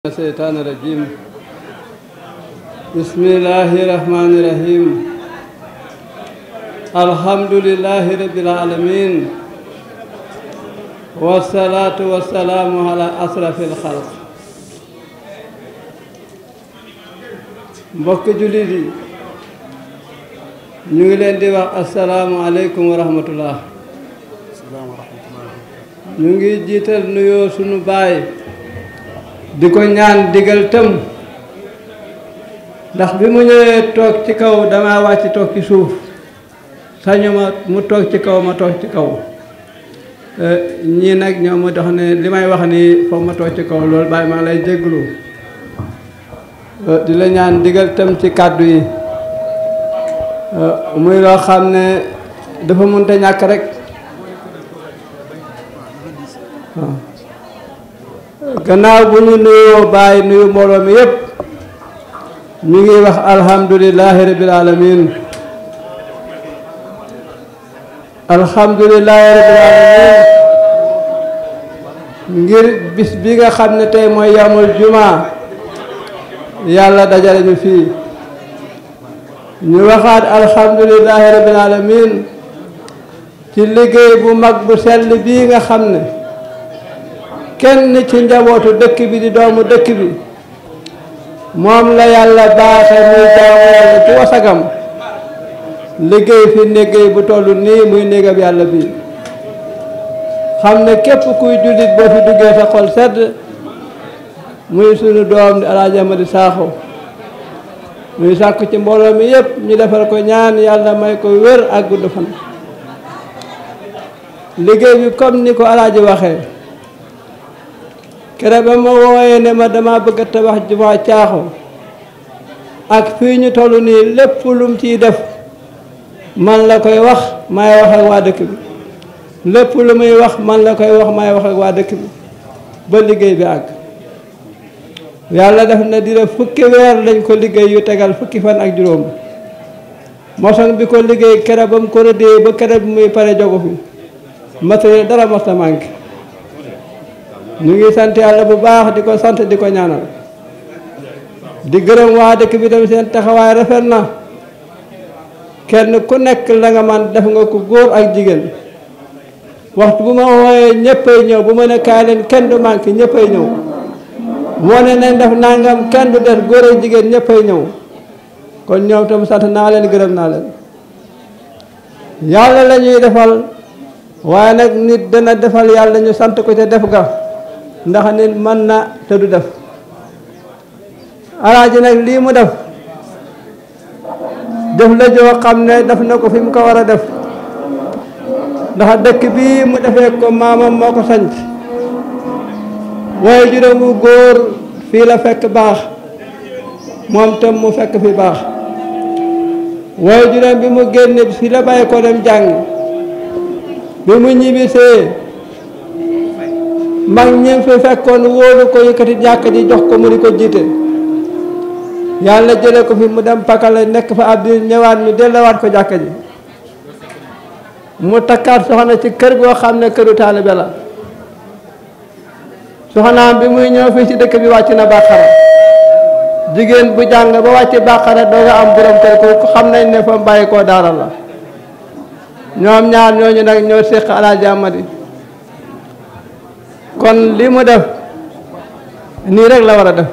الشيطان الرجيم بسم الله الرحمن الرحيم الحمد لله رب العالمين والصلاة والسلام على أشرف الخلق mbokk jullit yi ñu ngi leen di wax asalaamualeykum wa rahmatullah ñu ngi jiital nuyoo sunu baay di ko ñaan digal tëm ndax bi mu ñëwee toog ci kaw dama wàcc toog ci suuf sañu ma mu toog ci kaw ma toog ci kaw ñii nag ñoo ma dox ne li may wax ni foog ma toog ci kaw loolu bàyyi maa lay jégglu di la ñaan digal tëm ci kàddu yi muy loo xam ne dafa mënta ñàkk rek waaw gannaaw bu ñu nuyoo bàyyi nuyu mbooloo mi yépp ñu ngi wax alhamdulilahi rabbil alamin alhamdulilahi rabbil alamin ngir bis bi nga xam ne tey mooy yamul juma yàlla dajale ñu fii ñu waxaat alhamdulilahi rabbil alamin ci liggéey bu mag bu sell bii nga xam ne kenn ci njabootu dëkk bi di doomu dëkk bi moom la yàlla baaxe muy jaamu yàlla ci wasagam liggéey fi néggéey bu toll nii muy néegam yàlla bi xam ne képp kuy jullit boo fi duggee sa xol sedd muy sunu doom di Alaaji Amadi Saaxo muy sàkku ci mbooloo mi yépp ñu defal ko ñaan yàlla may ko wér ak gudd fan liggéey bi comme ni ko Alaaji waxee kere ba ma wooyee ne ma dama bëgg a tabax jumaa caaxo ak fii ñu toll nii lépp lum ciy def man la koy wax may wax ak waa dëkk bi lépp lu muy wax man la koy wax may wax ak waa dëkk bi ba liggéey bi àgg yàlla def na dina fukki weer lañ ko liggéey yu tegal fukki fan ak juróom mosoŋ bi ko liggéey kere ba mu ko rëddee ba kere bi muy pare jogu fi matériel dara mos a manqué ñu ngi sant yàlla bu baax di ko sant di ko ñaanal di gërëm waa dëkk bi dem seen taxawaay rafet na kenn ku nekk la nga man def nga ko góor ak jigéen waxtu bu ma wooyee ñëppay ñëw bu ma ne kaay leen kenn du manqué ñëppay ñëw moo ne nañ def nangam kenn du def góor ak jigéen ñëppay ñëw kon ñoom tam sant naa leen gërëm naa leen yàlla la ñuy defal waaye nag nit dana defal yàlla ñu sant ko ca def ga ndax nit mën na te du def alaaji nag lii mu def def la joo xam ne def na ko fi mu ko war a def ndax dëkk bii mu defee ko maamam moo ko sanc waaye juróomu góor fii la fekk baax moom tam mu fekk fi baax waaye juróom bi mu génne fii la bàyyi ko dem jàng bi mu ñibbisee mag ñi fi fekkoon wóolu ko yëkkati jàkk ji jox ko mu di ko jiite yàlla jële ko fi mu dem pakale nekk fa ab diir ñëwaat ñu dellowaat ko jàkk ji mu takkaat soxna ci kër goo xam ne këru taalibe la soxnaam bi muy ñëw fii ci dëkk bi wàcc na bàqara jigéen bu jàng ba wàcc bàqara doo nga am borom kër ko xam nañ ne fa bàyyi koo daara la ñoom ñaar ñooñu nag ñoo séq Alaaji Amadi kon li mu def nii rek la war a def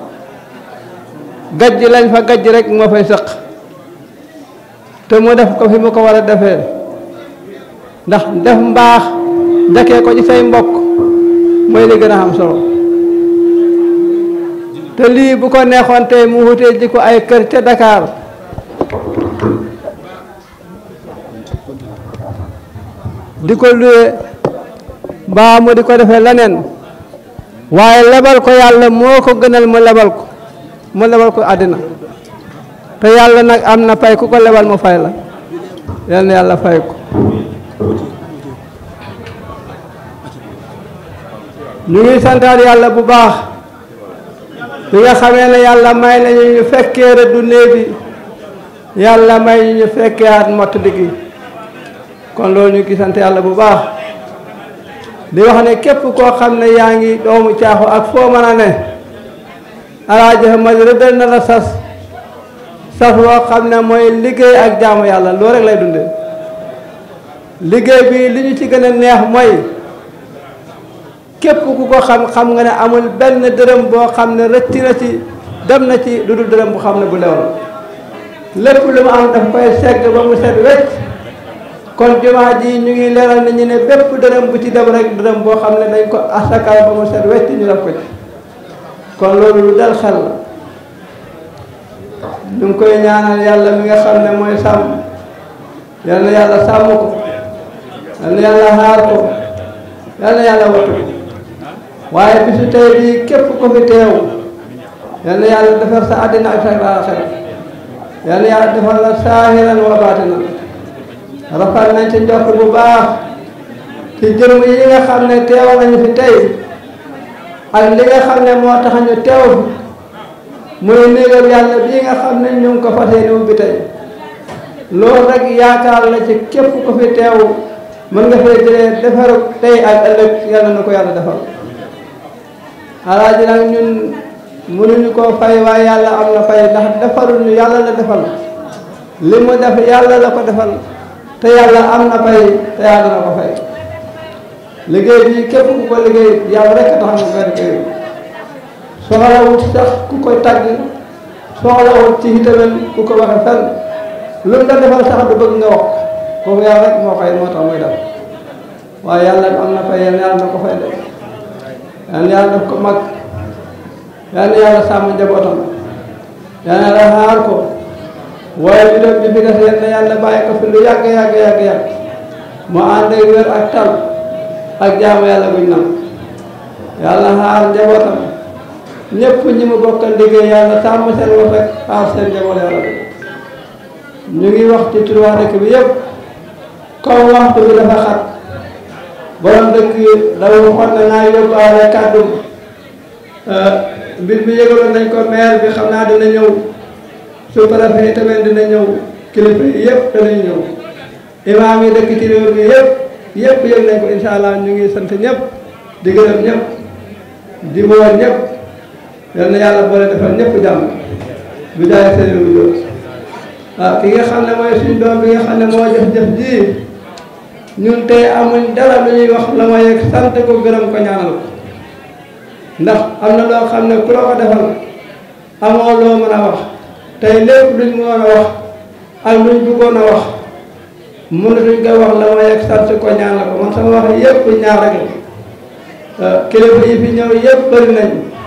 gajj lañ fa gajj rek moo fay sëq te mu def ko fi mu ko war a defee ndax def mbaax njëkkee ko ci say mbokk mooy li gën a am solo te lii bu ko neexoon tey mu wutee ji ko ay kër ca Dakar di ko luye mbaa mu di ko defee leneen waaye lebal ko yàlla moo ko gënal mu lebal ko mu lebal ko àddina te yàlla nag am na pay ku ko lebal mu fay la yal na yàlla fay ko ñu ngi santaat yàlla bu baax bi nga xamee ne yàlla may nañu ñu fekkee rëddu néeg bi yàlla may ñu fekkee at mott diggi kon loolu ñu ngi sant yàlla bu baax di wax ne képp koo xam ne yaa ngi doomu caaxu ak foo mën a ne alaaji Ahmad rëddal na la sas sas woo xam ne mooy liggéey ak jaamu yàlla loolu rek lay dundee liggéey bi li ñu ci gën a neex mooy képp ku ko xam xam nga ne amul benn dërëm boo xam ne rëcc na ci dem na ci lu dul dërëm bu xam ne bu lew la lépp lu mu am daf koy segg ba mu set wecc kon jumaa ji ñu ngi leeral nit ñi ne bépp dërëm bu ci dem rek dërëm boo xam ne dañ ko asakal ba mu set wecc ñu def ko ci kon loolu lu dal xel la ñu ngi koy ñaanal yàlla mi nga xam ne mooy sàmm yal na yàlla sàmm ko yal na yàlla xaar ko yal na yàlla wattu ko waaye bisu tey bii képp ko fi teew yal na yàlla defar sa àddina ak sa aaxira yal na yàlla defar la saahiran wa baatinan rafet nañ ci njort bu baax ci jërëm yi nga xam ne teew nañu fi tey ak li nga xam ne moo tax ñu teew fi muy néegam yàlla bii nga xam ne ñu ngi ko fas yéene ubbi tey loolu rek yaakaar la ci képp ko fi teew mën nga fee jëlee defaru tey ak ëllëg yàlla na ko yàlla defal alaaji nag ñun mënuñu koo fay waaye yàlla am na fay ndax defarul ñu yàlla la defal li mu def yàlla la ko defal te yàlla am na fay te yàlla na ko fay liggéey bi képp ku ko liggéey yàlla rek tax nga koy liggéey soxlawut sax ku koy tagg soxlawut ci itamit ku ko waxe fenn lu mu la defal sax du bëgg nga wax kooku yàlla rek moo koy moo tax muy def waaye yàlla am na fay yàlla yàlla na ko fay def yàlla yàlla def ko mag yàlla yàlla sàmm njabootam yàlla la xaar ko waaye bi doon bi fi des yàlla yàlla bàyyi ko fi lu yàgg yàgg yàgg yàgg mu ànd ak wér ak tal ak jaamu yàlla guñ nam yàlla xaar njabootam ñëpp ñi mu bokkal liggéey yàlla sàmm seen wax rek xaar seen njaboot yàlla bi ñu ngi wax ci tur waa dëkk bi yëpp comme waxtu bi dafa xat borom dëkk dafa waxoon ne naa yóbbaale kàddu mbir bi yëgaloon nañ ko maire bi xam naa dina ñëw sous-préfet tamit dina ñëw kilifa yi yëpp danañ ñëw imaam yi dëkk ci réew mi yëpp yëpp yëg nañ ko incha allah ñu ngi sant ñëpp di gërëm ñëpp di woo ñëpp yal na yàlla boole defal ñëpp jàmm bi jaay seen wu jóg waaw ki nga xam ne mooy suñ doom bi nga xam ne moo jëf-jëf ji ñun tey amuñ dara lu ñuy wax la ma yegg sant ko gërëm ko ñaanal ko ndax am na loo xam ne ku la ko defal amoo loo mën a wax tey lépp luñ mën a wax ak luñ bëggoon a wax mënatuñ ko wax la ma yegg sant ko ñaanal ko man sama wax yëpp ñaar rek la kilifa yi fi ñëw yëpp bëri nañ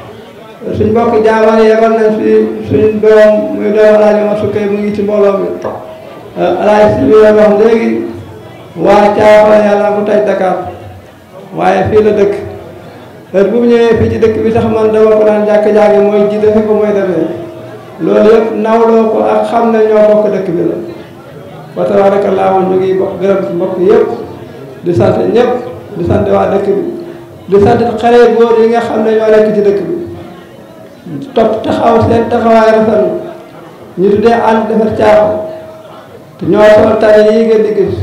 suñ mbokk jaamaan yebal nañ fi suñ doom muy doom alaaji ma sukkay mu ngi ci mbooloo mi alaaji si bi wax léegi waa caaxaan yàlla mu taj Dakar waaye fii la dëkk heure bu mu ñëwee fii ci dëkk bi sax man dama ko daan jàkk-jàkk mooy ji defe ko mooy demee loolu yëpp nawloo ko ak xam ne ñoo bokk dëkk bi la wa tabaarakallaahu ñu ngi bokk gërëm ci mbokk yëpp di sant ñëpp di sant waa dëkk bi di sant xale góor yi nga xam ne ñoo nekk ci dëkk bi topp taxaw seen taxawaay rafet ñu tuddee ànd defar caaxaan te ñoo sol tane yii ngeen di gis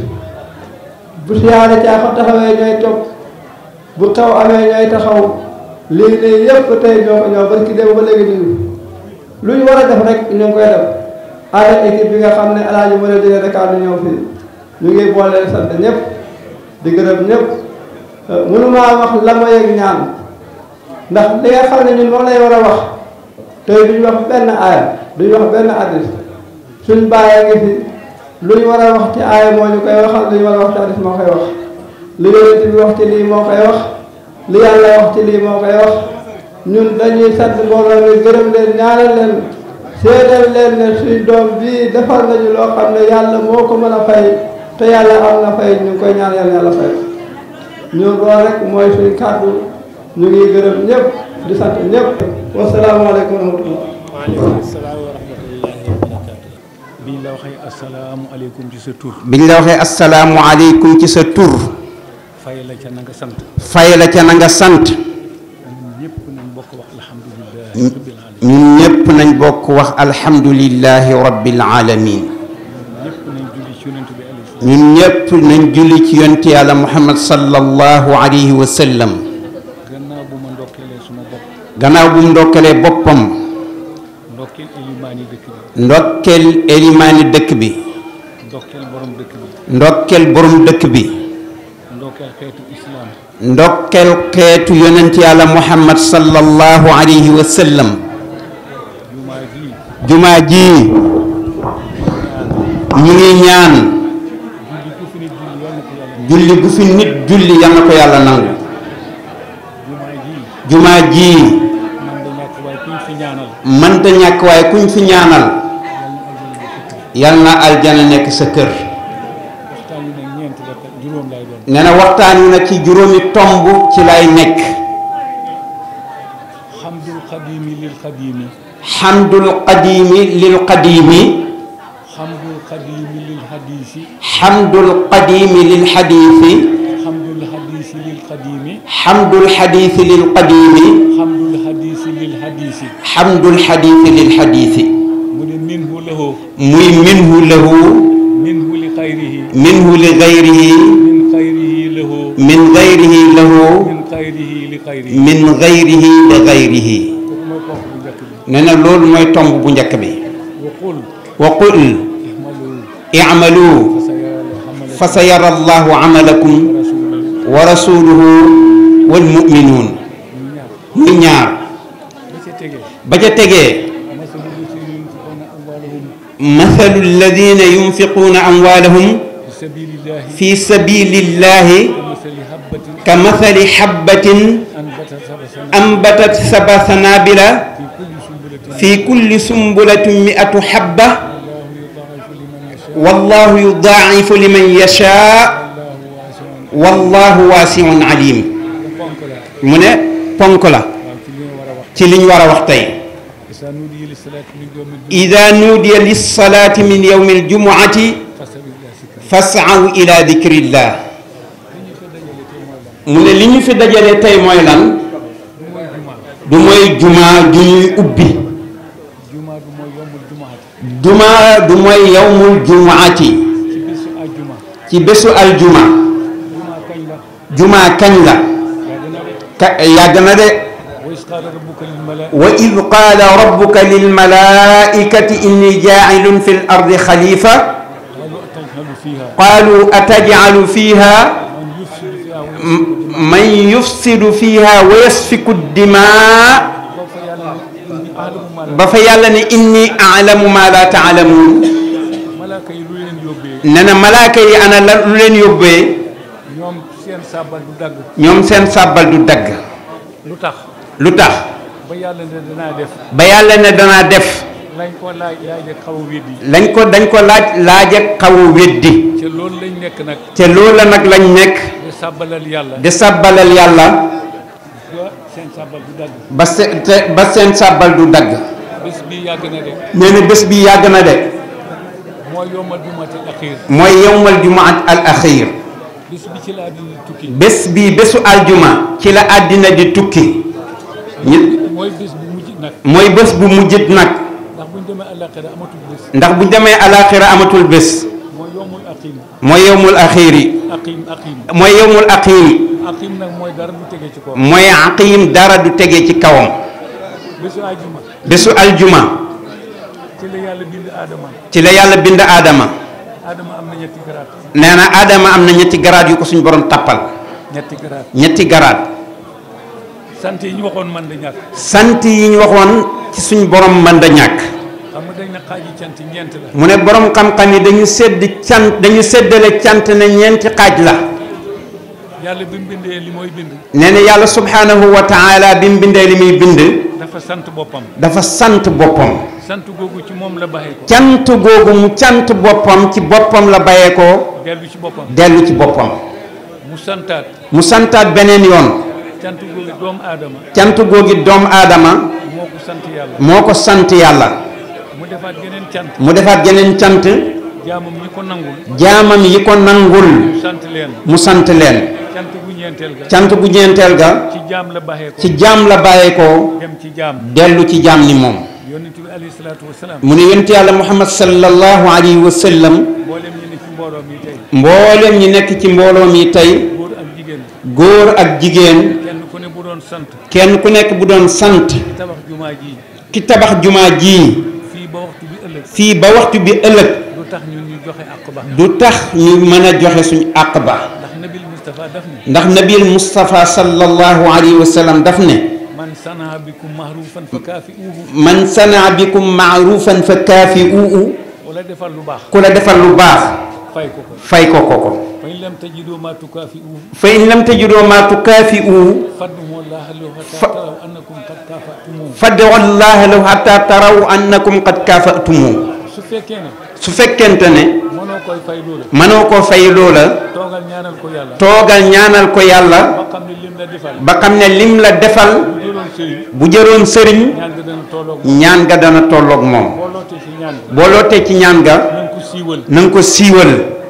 bu siyaare caaxaan taxawee ñooy topp bu xaw amee ñooy taxaw lii nii yëpp tey ñoo ko ñoo barki dem ba léegi ñu lu ñu war a def rek ñu ngi koy def ànd équipe bi nga xam ne alaaji mën a jógee Dakar du ñëw fii ñu ngi boole sant ñëpp di gërëm ñëpp mënumaa wax la ma yëg ñaan ndax li nga xam ne ñun moom lay war a wax tey duñu wax benn aaya duñu wax benn addis suñ bàyyee ngi fi lu ñu war a wax ci aaya moo ñu koy waxal lu ñu war a wax ci addis moo koy wax li yonent bi wax ci lii moo koy wax li yàlla wax ci lii moo koy wax ñun dañuy sant mbooloo mi gërëm leen ñaanal leen seedal leen ne suñ doom bii defal nañu loo xam ne yàlla moo ko mën a fay te yàlla am na fay ñu ngi koy ñaan yàlla yàlla fay ñun loolu rek mooy suñ kàddu ñu ngi gërëm ñëpp di sant ñëpp wasalaamaaleykum wa rahmatullah waaleykum salaam wa rahmatullahi wa barakaatu biñ la waxee asalaamualeykum ci sa tur biñ la waxee asalaamualeykum ci sa tur fay la ca na nga sant fay la ca na nga sant ñun ñëpp nañ bokk wax alhamdulilahi rabbil alamin ñun ñépp nañ bokk wax alhamdulillahi rabbil alamin ñëpp nañ julli ci yonent bi alayhi salaam ñun ñépp nañ julli ci yonent yàlla muhammad sallallahu alayhi wa sallam gannaaw bu ma ndokkeelee suma bopp gannaaw bu mu ndokkalee boppam ndokkeel elimaani dëkk bi ndokkeel elimaani dëkk bi ndokkeel borom dëkk bi ndokkeel borom dëkk bi ndokkeel xeetu islaam ndokkeel xeetu yonent yàlla muhammad sallallahu alayhi wa sallam jumaa ji jumaa ji ñu ngi ñaan julli ku fi nit julli yal na ko yàlla julli gu fi nit julli yal na ko yàlla nangu jumaa ji jumaa ji man da ñàkk waaye kuñ fi ñaanal mënta ñàkk waaye kuñ fi ñaanal yal na aljana nekk sa kër waxtaan wi nag ñeent la te juróom lay doon nee na waxtaan wi nag ci juróomi tomb ci lay nekk xamdul xadiimi lil xadiimi xamdul qadiimi lil qadiimi xamdul xadiimi lil xadiisi xamdul qadiimi lil xadiisi xamdul xadiisi lil xadiimi xamdul xadiisi lil qadiimi xamdul xadiisi lil xadiisi xamdul xadiisi lil xadiisi mu ne minhu lahu muy minhu lahu minhu li xayrihi minhu li gayrihi min xayrihi lahu min gayrihi lahu min xayrihi li xayrihi min gayrihi li gayrihi kooku mooy ponk bu njëkk bi nee na loolu mooy tomb bu njëkk bi wa qul wa qul ihmalu i'malu fasayara xamala fa sa yara allahu amalakum rasulahu wa rasuluhu wal muminuun ñu ñaar muy ñaar ba ca tegee ba ca tegee masalu lati yunfiquna amwalahum mathalu alladina yunfiquuna amwaalahum fi sabilillahi fi sabilillahi kamasali habbatin ka mathali habbatin anbatat sab'a sanabila ambatat saba sanabila fi kulli sumbulatin fi kulli sumbulatin mi'atu habba wallahu yudaa'ifu liman yashaa wallahu yudaa'ifu liman yashaa wallahu waasi'un wallahu waasi'un alim ponk la mu ne ponk la waaw ci li nga war a wax ci liñ war a wax tey isa nuudiya li salaati min yawmi ida nuudiya lissalaati min yawmi aljumuati fasaw ila dikrillah mu ne li ñu fi dajale tey mooy lan du mooy jumaa ju ñuy ubbi juma du mooy yombul jumaati jumaa du mooy yawmul jumuati ci bisu àjjuma ci bésu aljuma juma kañ la jumaa kañ la yaa gën a de ka yàgg na de wa is qaala rabbuka lil malaa wa id qaala rabbuka lilmalaikati inni jaacilun fi l ardi xalifa qaalu atajhalu fiiha qaalu atajcalu fiha man yufsidu fiiha man yufsidu fiha wa wa yasfiku dimaa ba fa yàlla ne inni ba fa yàlla ne inni ahlamu ma la alamu ma la taalamuun malaaka yi lu leen yóbbee ne na malaaka yi ana la lu leen yóbbee ñoom seen sàbbal du dagg ñoom seen sàbbal du dagg lu tax lu tax ba yàlla ne danaa def ba yàlla ne danaa def lañ ko laaj laaj ak xaw a weddi lañ ko dañ ko laaj laaj ak xaw a weddi ca loolu lañ nekk nag te loola nag lañ nekk di sàbbalal yàlla di sàbbalal yàlla ba seen sàbbal du dagg ba se te ba seen sàbbal du dagg bés bi yàgg na de nee na bés bi yàgg na de mooy yombal jumati axiir mooy yowmal jumaat al axir bés bi ci la àddina tukki bés bi bésu aljuma ci la àddina di tukki ñi mooy bés bu mujj nag mooy bés bu mujjit nag ndax buñ demee àllaaxira amatul bés ndax bu demee alaxira amatul bés mooy yombul aqim mooy yowmul axiri aqim aqim mooy yowmul aqim aqim nag mooy dara du tege ci kaw mooy aqim dara du tege ci kawam bésu àjjuma bésu aljuma ci la yàlla bind aadama ci la yàlla bind aadama aadama am na ñetti garaat nee na aadama am na ñetti garaat yu ko suñ borom tappal ñetti garaat ñetti garaat sant yi ñu waxoon man da ñàkk sant yi ñu waxoon ci suñ borom mën da ñàkk xam nga dañ na xaaji cant ñeent la mu ne borom xam-xam yi dañu sedd cant dañu séddale cant ne ñeenti xaaj la yàlla bi mu bindee li mooy bind nee na yàlla subhanahu wa taala bi mu bindee li muy bind dafa sant boppam dafa sant boppam sant googu ci moom la baxee ko cant googu mu cant boppam ci boppam la bayee ko dellu ci boppam dellu ci boppam mu santaat mu santaat beneen yoon cant googu doomu aadama cant googi doomu aadama moo ko sant yàlla moo ko sant yàlla mu defaat geneen cant mu defaat geneen cant jaamam ñi ko nangul jaamam yi ko nangul mu sant leen mu sant leen cant gu ñeenteel ga cant gu ñeenteel ga ci jaam la baxee ko ci jaam la bàyyee ko dem ci jaam dellu ci jaam ni moom yonent bi alayhi salaatu wasalaam mu ne yonent yàlla muhammad sallallahu alayhi wa sallam mboolem ñi ne ci mbooloo mi tey mboolem ñi nekk ci mbooloo mi tey góor ak jigéen góor ak jigéen kenn ku ne bu doon sant kenn ku nekk bu doon sant tabax jumaa ji ki tabax jumaa ji fii ba waxtu bi ëllëg fii ba waxtu bi ëllëg lu tax ñun ñu joxe àq ba du tax ñu mën a joxe suñu àq ba ndax nabil Moustapha daf ne ndax nabil Moustapha sallallahu alayhi wa sallam daf ne man sanaa bikum mahrufan fa kaafi'uuhu man sanaa bikum maarufan fa kaafi uu wala defal lu baax ku la defal lu baax fay ko ko fay ko ko ko fa in lam tajidoo maa tukaafi'uuhu fa in lam tajidoo maa tukaafi uu fad'uu llaaha lahu hattaa Fa- taraw annakum qad kaafa'tumuuhu fad'u llaha lahu hatta taraw annakum qad kaafatumu su fekkee ne su fekkente ne mënoo koy fay loola mënoo koo fay loola toogal ñaanal ko yàlla toogal ñaanal ko yàlla ba xam ne lim la defal ba xam ne lim la defal bu jëloon sëriñ bu jëroon sëriñ ñaan nga dana tolloog ñaan ga dana tolloog moom boo lootee ci ñaan nga boo lootee ci ñaan ga na nga ko siiwal na nga ko siiwal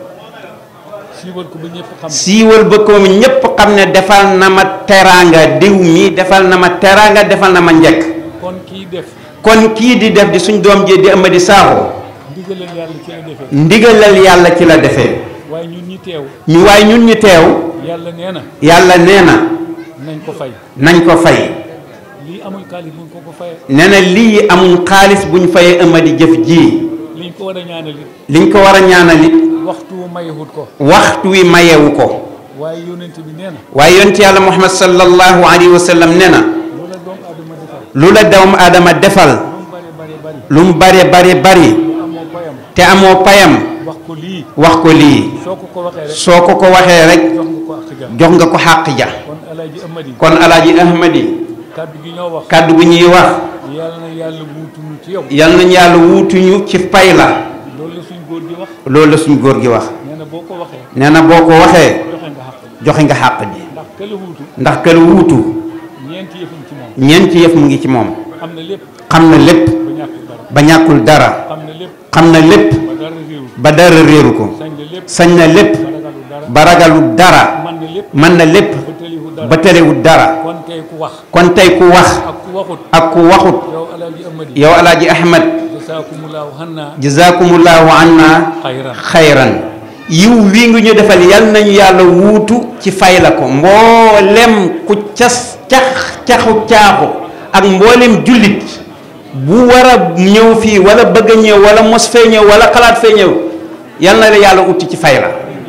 siiwal ko ba ñëpp xam ko siiwal ba ko ñépp xam ne defal na ma teraanga diw mi defal na ma teraanga defal na ma njëkk kon kii def kon kii di def di suñ doom ji di Amady Sakho ndigalal yàlla ci la defee ndigalal yàlla ci la defee waaye ñun ñi teew ñu waaye ñun ñi teew yàlla nee na yàlla nee na nañ ko fay nañ ko fay lii amul kaalis buñ ko ko fayee nee na lii amul xaalis buñ fayee Amady jëf ji liñ ko war a ñaanal it liñ ko war a ñaanalit waxtu wu mayewut ko waxtu wi mayewu ko waaye yónent bi nee na waaye yonent yàlla Muhammad sallallahu alayhi wa sallam nee na loola doomu aadama defal lu la doomu aadama defal lu mu bare bare bari lu mu bare bari bari lu amoo koyam te amoo payam wax ko lii wax ko lii soo ko ko waxee rek soo ko ko waxee rek jox nga ko ak ja jox nga ko xàq ja kon alaaji amadi kon alaaji ahmadi kàddu gi ñoo wax kàddu gu ñuy wax yàlla na yàlla wuutuñu ci yow yal nañ yàlla wuutuñu ci pay la loolu la suñ góor gi wax loolu la suñ góor gi wax nee na boo ko waxee nee na boo ko waxee joxe nga xaq joxe nga xàq ji ndax këla wuutu ndax kër wuutu ñeenti yëfam ci moom ñeenti yëf mu ngi ci moom xam na lépp xam na lépp ba ñàkkul dara ba ñàkkul dara xam na lépp xam na lépp ba dara réeru ba dara réeru ko sañ na lépp sañ na lépp ba ragalu dara ba ragalu dara man na lépp mën na lépp ba tëliwu dara ba terewut dara kon kay ku wax kon tey ku wax ak ku waxut ak ku waxut yow alaaji amadi yow alaaji ahmad jasaakumullahu hanna jazakumullahu anna xayran xayran yiw wii ngi ñu defal yal nañu yàlla wuutu ci fay la ko mboolem ku cas cax caxu caaxu ak mboolem jullit bu war a ñëw fii wala bëgg a ñëw wala mos fee ñëw wala xalaat fee ñëw yal na la yàlla utti ci fay la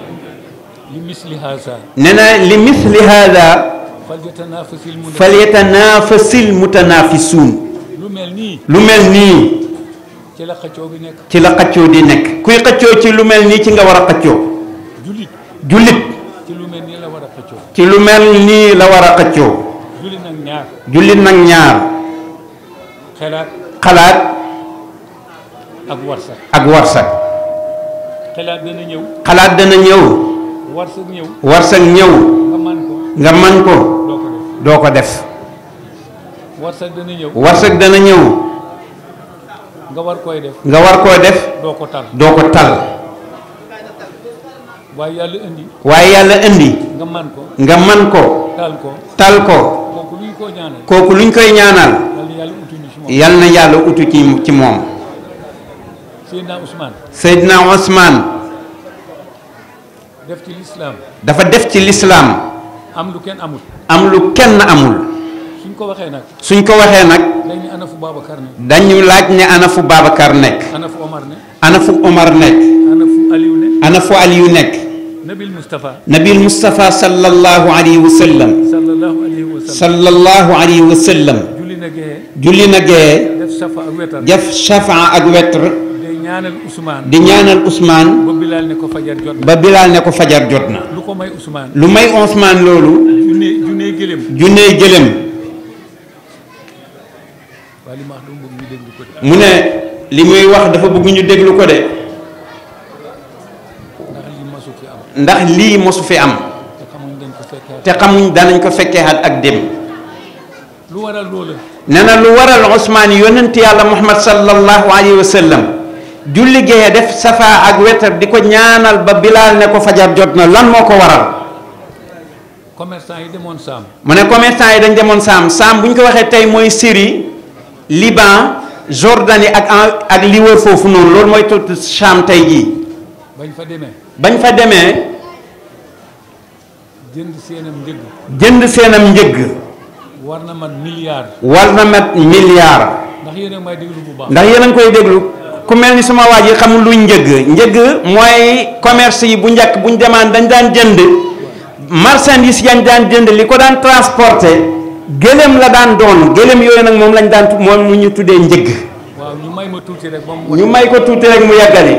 li misli haasa nee na li misli hada falyatanafasil mun falyatanafasil mutanafisuun lu mel nii lu mel nii ci la xëccoo bi nekk ci la xëccoo di nekk kuy xëccoo ci lu mel nii ci nga war a xëccoo jullit jullit ci lu mel nii la war a xëccoo ci lu mel nii la war a xëccoo jullit nag ñaar jullit nag ñaar xelaat xalaat ak warsak ak warsak xelaat dana ñëw xalaat dana ñëw warsak ñëw warsak ñëw nga man ko nga man ko doo ko def doo ko def warsak dana ñëw warsak dana ñëw nga war koy def nga war koo def doo ko tal doo ko tal waaye yàlla indi waaye yàlla indi nga man ko nga man ko tal ko tal ko kooku luñ koo ñaanal kooku luñ koy ñaanal yàlla yàlla utuñu ci moom yal na yàlla utu ci ci moom Seydina Ousmane Seydina Ousmane def ci lislaam dafa def ci lislaam am lu kenn amul am lu kenn amul suñ ko waxee nag suñ ko waxee nag dañ ne ana fu Babacar ne dañu laaj ne ana fu Babacar nekk ana fu Omar ne ana fu Omar nekk ana fu Aliou ne ana fu Aliyu nekk Nabil Moustapha nabil Moustapha sallallahu alayhi wa sallam sallallahu alayhi wa sallam sallallahu alayhi wa sallam julli na gee julli na gee def safa ak wetar def shafaa ak wetr day ñaanal Ousmane di ñaanal Ousmane ba Bilal ne ko fajar jot na ba Bilal ne ko fajar jot na lu ko may Ousmane lu may Ousmane loolu junne junne gëlëm junney gëlëm waaye li ma wax dama bëgg ñu déglu ko de mu ne li muy wax dafa bëgg ñu déglu ko de ndax li masu fi am ndax lii mosu fi am te xamuñ dañ ko fekkee te xamuñ danañ ko fekkee at ak dem lu waral loola nee na lu waral Ousmane yonent yàlla Muhammad sallallahu alayhi wa sallam julli gee def safa ak wetar di ko ñaanal ba Bilal ne ko fajar jot na lan moo ko waral commerçant yi demoon saam mu ne commerçant yi dañ demoon saam saam bu ñu ko waxee tey mooy Syrie Liban Jordanie ak en- ak li wër foofu noonu loolu mooy tudd Saam tey jii bañ fa demee bañ fa demee jënd seenam njëg jënd seenam njëgg war na man milliard war na mat milliard ndax ndax yéen a may déglu bu baax. ndax yéen a ngi koy déglu ku mel ni sama waa ji xamul luy njëgg njëgg mooy commerce yi bu njëkk bu ñu demaan dañ daan jënd marchandise yañ daan jënd li ko daan transporté gëléem la daan doon gëléem yooyu nag moom lañ daan tu- moom mu ñu tuddee njëgg waaw ñu may ma tuuti rek ba mu. ñu may ko tuuti rek mu yàggale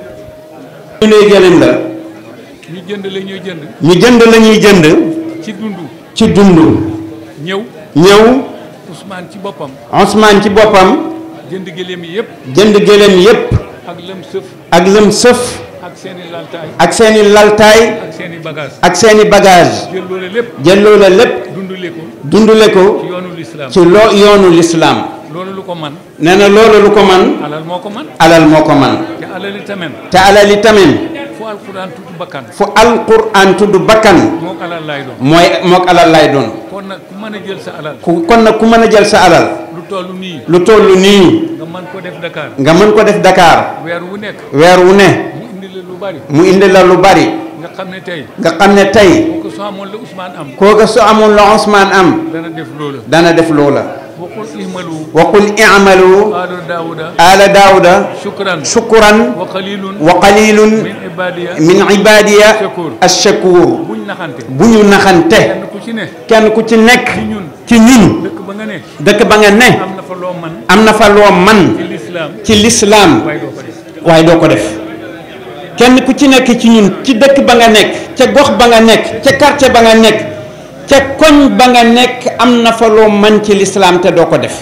ñu ne gëléem la ñu jënd la ñuy jënd. ñu jënd la ñuy jënd ci dund. ci dund ñëw ñëw Ousmane ci boppam. Ousmane ci boppam jënd gëléem yi yëpp. jënd gëléem yépp ak lëm sëf. ak lëm sëf ak seen i laltaay. ak seeni laltaay ak seen i bagage ak seeni bagage jël loolu lépp. jël loola lépp dundale ko. dundule ko ci yoonu lislaam ci loo yoonu lislaam loolu lu ko man nee na loolu lu ko man alal moo ko man alal moo ko man te alali tamit te alali tamit fu alquran tudd bakkan fu alquran tudd bakkan moo alal lay doon mooy mook alal lay doon kon nag ku mën a jël sa alal ku kon nag ku mën a jël sa alal lu toll nii lu toll nii nga mën ko def Dakar nga mën ko def Dakar weer wu nekk weer wu ne mu indi la lu bari mu indi la lu bari nga xam ne tey nga xam ne tey ko soo amoon la Ousmane am kooka su amoon la Ousmane am dana def loola dana def loola waxul ihmalu wa qul i'malu aalo daawuda ala daawuda shukran shukran wa qalilun wa qalilun min ibadiya min ibadiya shakur ash-shakur buñ naxante bu ñu naxante kenn ku ci ne kenn ku ci nekk ci ñun ci ñun dëkk ba nga ne dëkk ba nga ne am na fa loo man am na fa loo man ci lislaam ci lislaam waaye doo ko def waaye doo ko def kenn ku ci nekk ci ñun ci dëkk ba nga nekk ca gox ba nga nekk ca quartier ba nga nekk ca koñ ba nga nekk am na fa loo man ci lislaam te doo ko def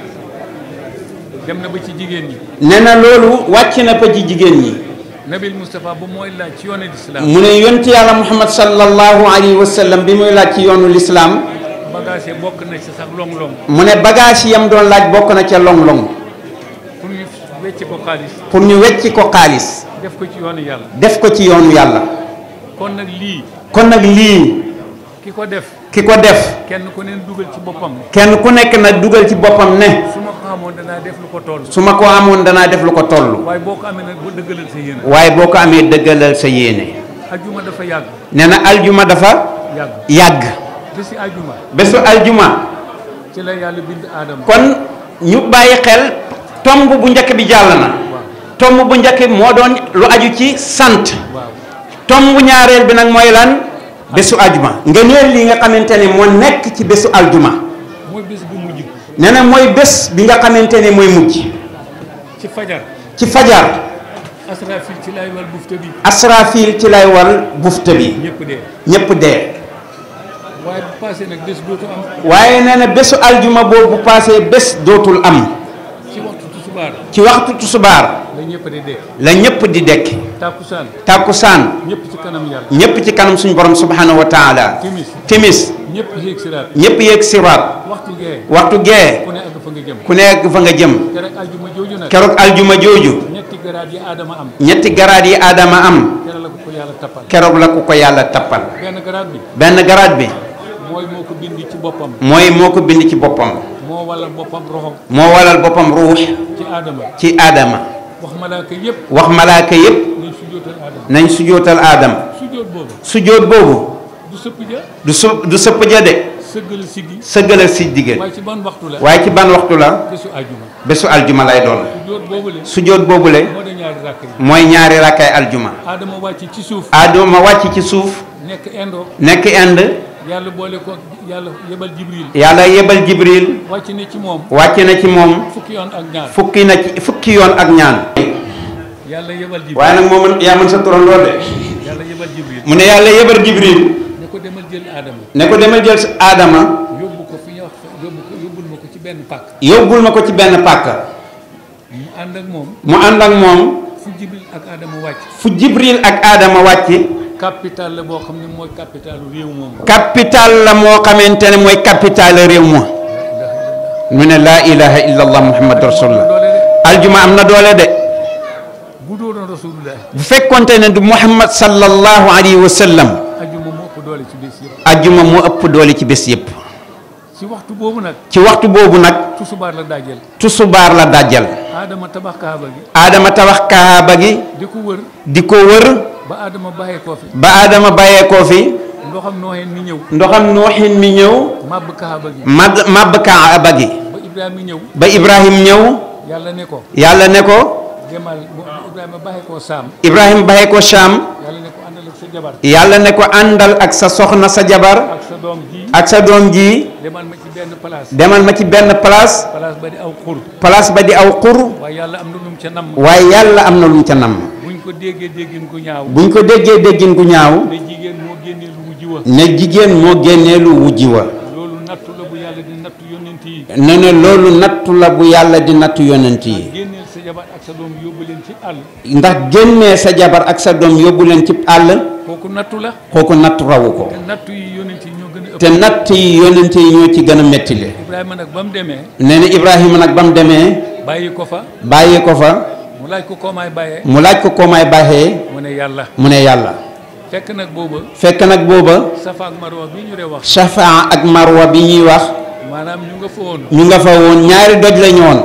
dem na ba ci jigéen ñi nee na loolu wàcc na fa ci jigéen ñi nabil Moustapha bu mooy laaj ci yoonu lislaam mu ne yonti yàlla muhammad sallallahu alayhi wa sallam bi muy laaj ci yoonu lislaam bagage bokk na ci sax long-long mu ne bagage yam doon laaj bokk na ca long-long pour ñu wecce ko xaalis pour ñu wecci ko xaalis def ko ci yoonu yàlla def ko ci yoonu yàlla kon nag lii kon nag lii ki ko def ki ko def kenn ku neen dugal ci boppam kenn ku nekk na dugal ci boppam ne su ma ko xamoon danaa def lu ko toll su ma ko amoon danaa def lu ko toll waaye boo ko amee nag bu dëggalal sa yéen waaye boo ko amee dëggalal sa yéene ajuma dafa yàgg nee na aljuma dafa yàgg yàgg bési ajuma bésu aljuma ci la yàlla bind aadama kon ñu bàyyi xel tomb bu njëkk bi jàll na waaw tomb bu njëkk bi moo doon lu aju ci sant waaw tomb ñaareel bi nag mooy lan bésu aljuma nga neel li nga xamante ne moo nekk ci bésu aljuma mooy bés bu mujj nee na mooy bés bi nga xamante ne mooy mujj ci fajar ci fajar asrafil ci lay wal bufta bi asrafil ci lay wal bufta bi ñëpp dee ñépp dee waaye bu passé nag bés dootu am waaye nee na bésu aljuma boobu bu paasee bés dootul am ci waxtu tusubaar ci waxtu tusubaar la ñëpp di dee la ñépp di dekki tàkkusaan tàkkusaan ñëpp ci kanam yàlla ñépp ci kanam suñu borom subhanahu wa taala timis timis ñëpp yéeg siraat ñépp yéeg siraat waxtu gee waxtu gee ku ne àgg fa nga jëm ku nekk fa nga jëm te rek aljuma jooju nag keroog aljuma jooju ñetti garaat yi aadama am ñetti garaat yi aadama am tere la ko ko yàlla tappal keroog la ku ko yàlla tappal benn garaat bi benn garaat bi mooy moo ko bind ci boppam mooy moo ko bind ci boppam moo walal boppam roxom moo walal boppam ruux ci aadama ci aadama wax malaaka yépp wax malaaka yépp nañ sujjóotal aadama nañ sujootal aadama sujjóot boobu sujoot boobu du sëpp ja du su du sëpp ja de sëggal siggi sëggalal si digg waaye ci ban waxtu la waaye ci ban waxtu la bésu aljuma bésu aljuma lay doon sujjóot boobu le sujoot boobule moo da ñaari ràkk yi mooy ñaari rakkaay aljuma aadama wàcc ci suuf aadama wàcc ci suuf nekk indo nekk ind yàlla boole ko yàlla yebal jibril yàlla yebal jibril wàcc ne ci moom wàcc na ci moom fukki yoon ak ñaar fukki na ci fukki yoon ak ñaan yàlla yebal jibril waaye nag moo mën yaa mën sa turandoo de yàlla yebal jibril mu ne yàlla yebal jibril ne ko demal jël aadama ne ko demal jël sa aadama yóbbu ko fi ñuy wax yóbbu ko yóbbul ma ko ci benn pàkk yóbbul ma ko ci benn pàkk mu ànd ak moom mu ànd ak moom fu jibril ak aadama wàcc fu jibril ak aadama wàcc capital la boo xam ne mooy capitalu réew moom capital la moo xamante ne mooy capital réew ma mu ne laa ilaha illa allah muhammadu rasulullah doole de aljuma am na doole de bu doonoon rasulullah bu fekkonte ne du muhammad sallallahu alayhi wa sallam ajuma moo ëpp doole ci bés yëpp aljuma moo ëpp doole ci bés yépp ci waxtu boobu nag ci waxtu boobu nag tusubaar la daajeel tusubaar la dajjal aadama tabax kaaba gi aadama tabax kaaba gi di ko wër di ko wër ba aadama bàyyee koo fi ba aadama bàyyeekoo fi ndoxam nooxeen mi ñëw ndoxam nooxin mi ñëw màbb kaaba gi mab màbb kaaba gi ba Ibrahima ñëw ba Ibrahim ñëw yàlla ne ko yàlla ne ko demal bu Ibrahima baxee koo saam Ibrahim baxee ko Sham yàlla ne ko àndal ak sa jabar yàlla ne ko àndal ak sa soxna sa jabar ak sa doom ji ak sa doom ji demal ma ci benn place demal ma ci benn place place ba di aw xur place ba di aw xur waaye yàlla am na lu mu ca namm waaye yàlla am na lu mu ca namm buñ ko déggee déggin ku ñaaw buñ ko déggee déggin gu ñaaw ne jigéen moo génnee lu wujji wa ne jigéen moo génnee lu wujji wa loolu nattu la bu yàlla di nattu yonent yi ne ne loolu nattu la bu yàlla di nattu yonent yi génneel sa jabar ak sa doom yóbbu leen ci àll ndax génnee sa jabar ak sa doom yóbbu leen ci àll kooku nattu la kooku nattu rawu ko te nattu yi yonent yi ñoo gën a ëpp te natt yi yonent yi ñoo ci gën a mettile Ibrahima nag ba mu demee nee na Ibrahima nag ba mu demee bàyyi ko fa bàyyi ko fa mu laaj ko koomaay bàyyee mu laaj ko koo may baaxee mu ne yàlla mu ne yàlla fekk nag booba fekk nag booba safa ak marwa bi ñu dee wax Shafaa ak Marwa bi ñuy wax maanaam ñu nga fa woon ñu nga fa woon ñaari doj lañu woon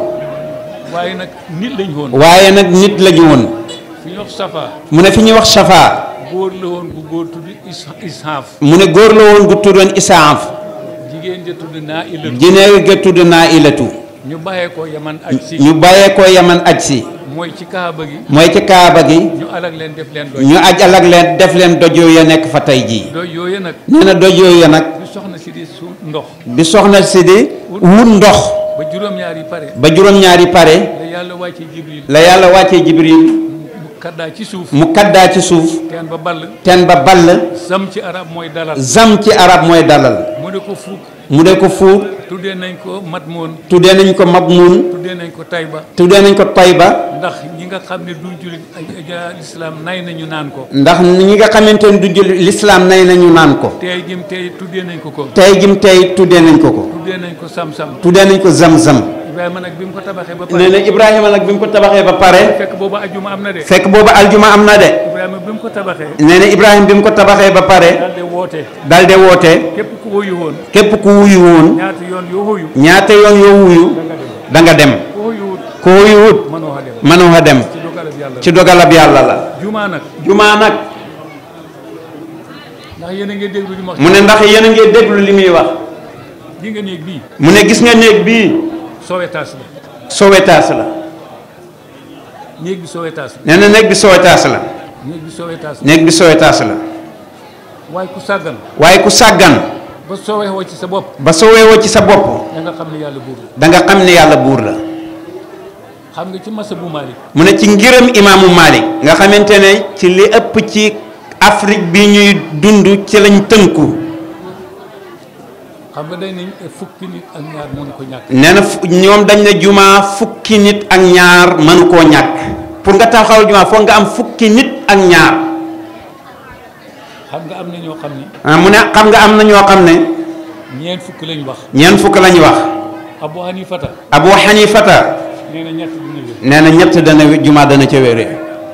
waaye nag nit lañ woon waaye nag nit lañu woon fi ñu wax safa mu ne fi ñuy wax Shafaa góor la woon gu góor tudd is ishaaf mu ne góor la woon gu tuddoon Isaaf jigéen ja tudd naa ilatu jinne ga tudd naa ilatu ñu bàyyee ko yaman aj si ñu bàyyee ko yaman aj si mooy ci kaaba gi mooy ci kaaba gi ñu alag leen def leen doy ñu aj alag leen def leen doj ya nekk fa tey jii doy yooyu nag nee na doj ya nag bi soxna si di su ndox bi soxna si di wut ndox ba juróom-ñaar yi pare ba juróom-ñaari pare la yàlla wàccee jibril la yàlla wàccee jibril mu kaddaa ci suuf mu kaddaa ci suuf teen ba ball teen ba ball sam ci arab mooy dalal zam ci arab mooy dalal mu ne ko fuuk mu de ko fuur tuddee nañ ko matmoon tuddee nañ ko mabmuun tuddee nañ ko tayba tuddee nañ ko tayba ndax ñi nga xam ne duñ jullit ay ay lislaam nay nañu naan ko ndax ñi nga xamante ne du jël lislaam nay nañu naan ko tey jim tey tuddee nañ ko ko tey jim tey tuddee nañ ko ko tuddee nañ ko sam-sam tuddee nañ ko zam-zam Ibrahima nag bi mu ko tabaxee ba nee pare na Ibrahima nag bi mu ko tabaxee ba pare fekk boobu ajuma am na de fekk boobu aljuma am na de Ibrahima bi mu ko tabaxee nee na Ibrahima bi mu ko tabaxee ba pare daal di woote dal de woote képp ku wuyu woon képp ku wuyu woon ñaata yoon yoo wuyu ñaata yoon yoo wuyu da nga dem da nga dem ku wuyuwut ku wuyuwut mënoo a dem mënoo a dem ci dogalab yàlla ci dogalab yàlla la jumaa nag jumaa nag ndax yéen a ngi déglu li ma wax mu ne ndax yéen a ngi déglu li muy wax di nga néeg bii mu ne gis nga néeg bii sowetaas la sowetaas la néeg bi sowetaas la nee na néeg bi sowetaas la néeg bi sowetaas la néeg bi sowetaas la waaye ku sàggan waaye ku sàggan ba sowexoo ci sa bopp ba soweewoo ci sa bopp da nga xam ne yàlla buur la da nga xam ne yàlla buur la xam nga ci masa bu Malik mu ne ci ngërëm imaamu Malik nga xamante ne ci li ëpp ci Afrique bi ñuy dund ci lañ tënku xam nga day nañ fukki nit ak ñaar mënu ko ñàkk nee na fu- ñoom dañ ne jumaa fukki nit ak ñaar mënu koo ñàkk pour nga taxawal jumaa foog nga am fukki nit ak ñaar xam nga am na ñoo xam ni ah mu ne xam nga am na ñoo xam ne ñeent fukk lañ wax ñeent fukk lañ wax Abu Hanifata Abu Hanifata nee na ñett dina wér nee na ñett dana jumaa dana ca wéree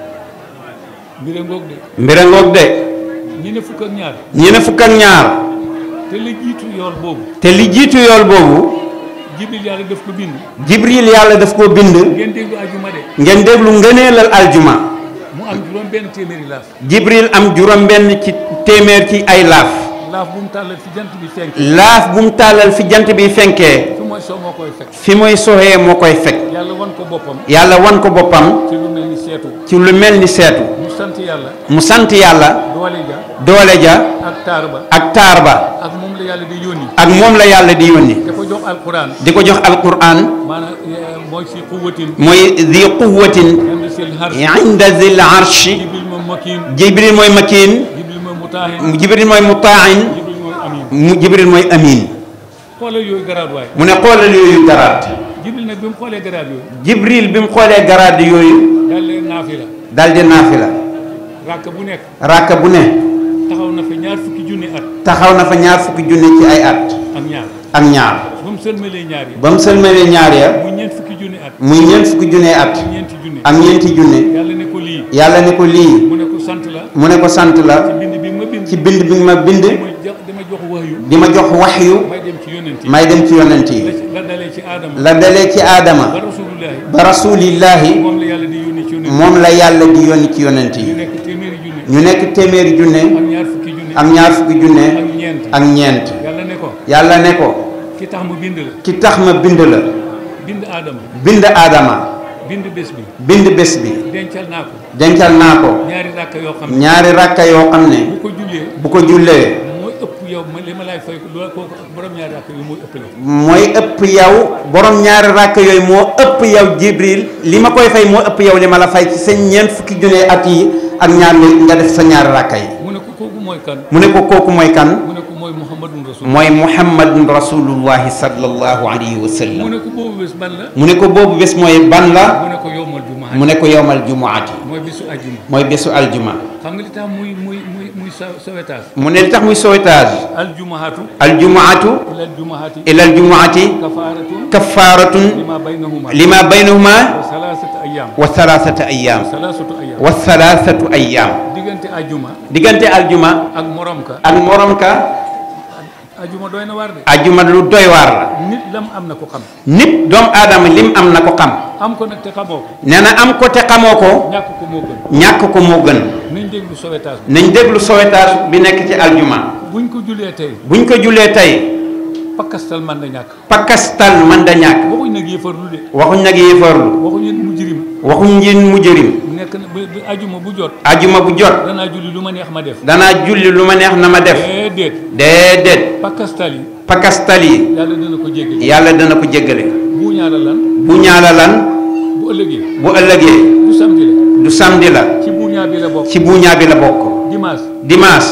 mbire ngoog de mbira ngoog de ñi ne fukk ak ñaar ñi ne fukk ak ñaar te la jiitu yool boobu te li jiitu yool boobu jibril yàlla def ko bind Jibril yàlla daf koo bind ngeen déglu ajuma de ngeen déglu ngëneelal aljuma mu am juróom benn téeméeri laaf Jibril am juróom benn ci téeméer ci ay laaf laaf bu mu tàllal fi jant bi fenk laaf bu mu tàllal fi jant bi fenkee fi mooy soo moo koy fekk fi muy soxee moo koy fekk yàlla wan ko boppam yàlla wan ko boppam ci lu mel ni seetu ci lu mel ni seetu mu sant yàlla mu sant yàlla doole ja doole ja ak taar ba ak taar ba ak moom la yàlla di yónni ak moom la yàlla di yónni da ko jox alquran di ko jox alquran maanaam eh, mooy si quwwatin mooy di quwwatin inda sil har inda zil arshi jibril moom makin jibril mooy makin jibril moom mutaahin jibril mooy mutain jibril mooy amin mu jibril mooy amin xoolal yooyu garaat waay mu ne xoolal yooyu garaat jibril nag bi mu xoolee garaat yooyu jibril bi mu xoolee garaat yooyu daal leen naafila dal di naafila ràkk bu nekk ràkka bu ne taxaw na fa ñaar fukki junni at taxaw na fa ñaar fukki junne ci ay at ak ñaar ak ñaar ba mu sëlmalee ñaar yi ba mu sëlmalee ñaar ya muy ñeent fukki junni at muy ñeent fukki junne at ak ñeenti junni ak ñeenti junne yàlla ne ko lii yàlla ne ko lii mu ne ko sant la mu ne ko sant la bind bi ma bind ci bind bi ma bind dama jox dama jox wax yu di ma jox waxyu may dem ci yonent yi may dem ci yonent yi la ci- la dalee ci aadama la dalee ci aadama ba rasulullahi ba rasulillahi moom la yàlla di yónni ci yonent moom la yàlla di yónni ci yonent ñu yi nekk téeméeri junni ñu nekk téeméeri ak junne ñaar fukki junni ak ñaar fukki junne ak ñeent ak ñeent yàlla ne ko yàlla ne ko ki tax mu bind la ki tax ma bind la bind aadama bind aadama bind bés bi bind bés bi dencal naa ko dencal naa ko ñaari ràkk yoo xam ne ñaari rakka yoo xam ne bu ko jullee bu ko jullee mooy ëpp yow ma li ma lay fay loolu kooku borom ñaari ràkk yi mooy ëppale mooy ëpp yow borom ñaari rakk yooyu moo ëpp yow jibril li ma koy fay moo ëpp yow li ma la fay ci sa ñeent fukki junne at yi ak ñaar li nga def sa ñaari rakka yi mu ne ko kooku mooy kan mu ne ko kooku mooy kan mu ne ko mooy muhammadun rasul mooy muhammadun rasulullahi sallallahu alayhi wa mu sallam ne ko boobu bés ban la mu ne ko boobu bés mooy ban la mu ne ko yowmal jumaa mu ne ko yowmal jumuati mooy bésu ajjuma mooy bésu aljuma xam nga li tax muy muy muy muy sa sawetaas mu ne li tax muy sauvetage aljumaatu aljumaatu ila aljumaati ila aljumuati kafaaratun kafaratun lima baynahuma lima baynahuma wa salaasatu ayyam wa thalathata ayyam salaasatu ayyam wa thalathatu ayyam diggante ajjuma diggante aljuma ak morom ka ak morom ka ajjuma doy na war de aljuma lu doy waar la nit lam am na ko xam nit doomu aadama lim am na ko xam am ko nag te xamoo ko nee na am ko te xamoo ko ñàkk ko moo gën ñàkk ko moo gën nañ déglu sowetaas nañ déglu sauvetage bi nekk ci aljuma buñ ko julee tey buñ ko julee tey pakkastal man na ñàkk pakastal man da ñàkk waxuñ nag yëfarlu de waxuñ nag yéefarlu waxuñ it mu jirim waxuñ njin mu jërim nekk na ba ba ajjuma bu jot ajuma bu jot danaa julli lu ma neex ma def danaa julli lu ma neex na ma def déedéet déedéet pakkastal yi pakastal yi yàlla dana ko jéggal yàlla dana ko jéggale bu ñaala lan bu ñaala lan bu ëllëgee bu ëllëgee du samedi la du samedi la ci buuñaa bi la bokk ci buuñaa bi la bokk dimanche dimanche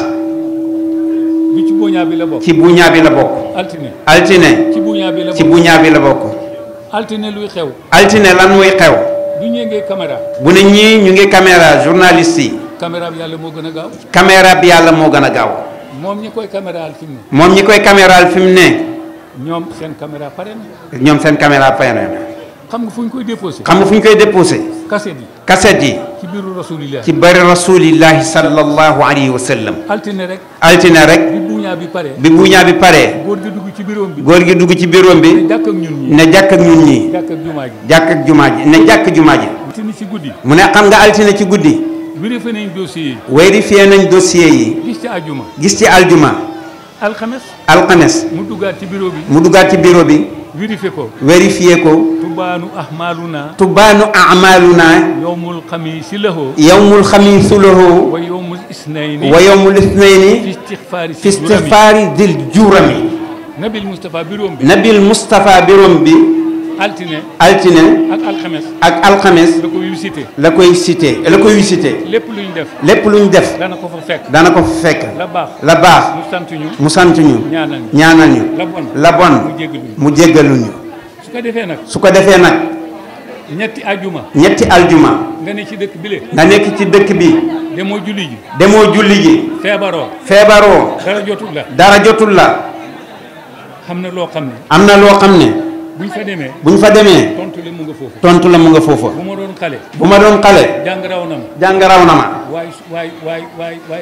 bi ci buuñaa bi la bokk ci buuñaa bi la bokk altine altine ci buuñaa bi la ci bokk buuñaa bi la bokk altine luy xew altine lan muy xew du ñëngee caméra bu ne ñii ñu ngi caméra journaliste yi caméra bi yàlla moo gën a gaaw caméra bi yàlla moo gën a gaaw moom ñi koy caméraal fi mu ne moom ñi koy caméral fi mu ne ñoom seen caméra pare na ñoom seen caméra pare na xam nga fu ñu koy déposé xam nga fu ñu koy déposé cassette yi cassette yi ci biiru rasulillah ci bari rasulillahi sallallahu alayhi wa sallam altine rek altine rek bi buuñaa bi pare bi buuñaa bi paree góor gi dugg ci biroom bi góor gi dugg ci bureau ne bi jàkk ak ñun ñi ne jàkk ak ñun ñi jàkk ak jumaa ji jàkk ak jumaa ji ne jàkk jumaa ji altine ci guddi mu ne xam nga altine ci guddi vérifié nañ dossier yi vérifié nañ dossier yi gis ci ajjuma gis ci aljuma alxames alxames mu duggaat ci bureau bi mu duggaat ci bureau bi vérifié ko vérifié ko tubaanu ahmaluna tubaanu amaluna yowmul xamiisi lahu yawmul xamiisu lahu wa yowmul isnayni wa yawmul fi isnayni istixfaari fi si juróomi istifaari dil jurami nabil Moustapha bureau bi nabil Moustapha birom bi altine altine ak alxames ak alxames da ko visité la koy cité la koy visité lépp lu ñu def lépp lu ñu def dana ko fa fekk dana ko fekk la baax la baax mu sant ñu mu sant ñu ñaanal ñu ñaanal ñu la bon la bon mu jéggalu ñu mu jéggalu ñu su ko defee nag su ko defee nag ñetti ajuma ñetti aljuma nga ne ci dëkk bile nga nekk ci dëkk bi demoo julli ji demoo julli ji feebaroo feebaroo dara jotul la dara jotul la xam na loo xam ne am na loo xam ne buñ fa demee buñ fa demee tontu le mu nga foofu tontu la mu nga foofa bu ma doon xale bu ma doon xale jàng raw na ma jàng raw na ma waay waay waay waay waay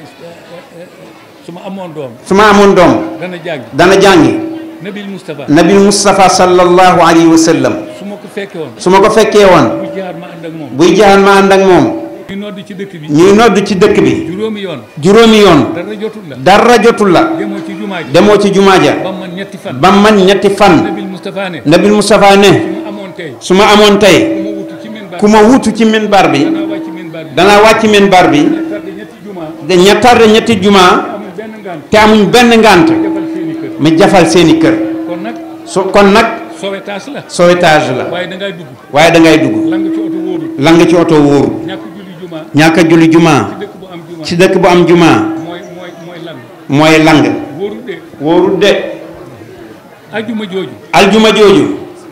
su ma amoon doom su ma amoon doom dana jàng dana jàngi nabil Moustapha nabil Moustapha sallallahu alayhi wa sallam su ma ko fekke woon su ma ko fekkee woon bu jaar ma ànd ak moom buy jaxan ma ànd ak moom ñu nodd ci dëkk bi ñuy nodd ci dëkk bi juróomi yoon juróomi yoon dara jotul la dara jotul la demoo ci jumaa ji demoo ci jumaa ja ba man ñetti fan ba man ñetti fan nabil Moustapha ne nabil Moustapha ne su ma amoon tey su ma amoon tey ku ma wutu ci minbar ku ma wutu ci minbar bi danaa wàcc minbar bi danaa wàcc minbar bi tarde ñetti jumaa de ñettarde ñetti jumaa amul benn ngant te amuñ benn ngant defal seeni kër mi jafal seeni kër kon nag so kon nag sauvetage la sauvetage la waaye da ngay dugg waaye da ngay dugg lang ci oto wóorul lang ci oto wóoru ñàkk julli jumaa ñàkk a julli jumaa ci dëkk bu am jumaa ci dëkk bu am jumaa mooy mooy mooy lan mooy lang wóorul de wóorul de ajjuma jooju aljuma jooju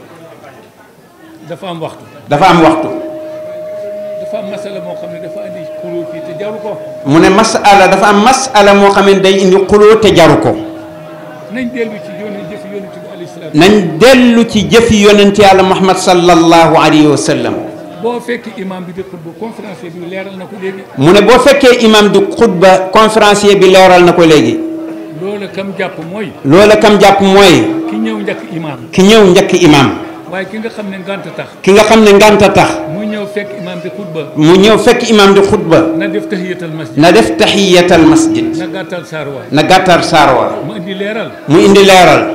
dafa am waxtu dafa am waxtu dafa am masala moo xam ne dafa andi xuloo fii te jaru ko mu ne masala dafa am masala moo xam ne day indi xuloo te jaru ko nañ dellu ci yoonu jëf yonent bi alayhi salaam nañ dellu ci jëfi yonent yàlla muhammad sallallahu alayhi wa sallam boo fekk imam bi di xutba conférencier bi leeral na ko léegi mu ne boo fekkee imam di xutba conférencier bi leeral na ko léegi loola kam jàpp mooy loola kam jàpp mooy ki ñëw njëkk imam ki ñëw njëkk imam waaye ki nga xam ne ngant tax ki nga xam ne nganta tax mu ñëw fekk imam di xutba mu ñëw fekk imam di xutba na def tahiyatal masjid na def tahiyatal masjid na gàttal saarwaay na gàttar saarwa mu indi leeral mu indi leeral rasulullah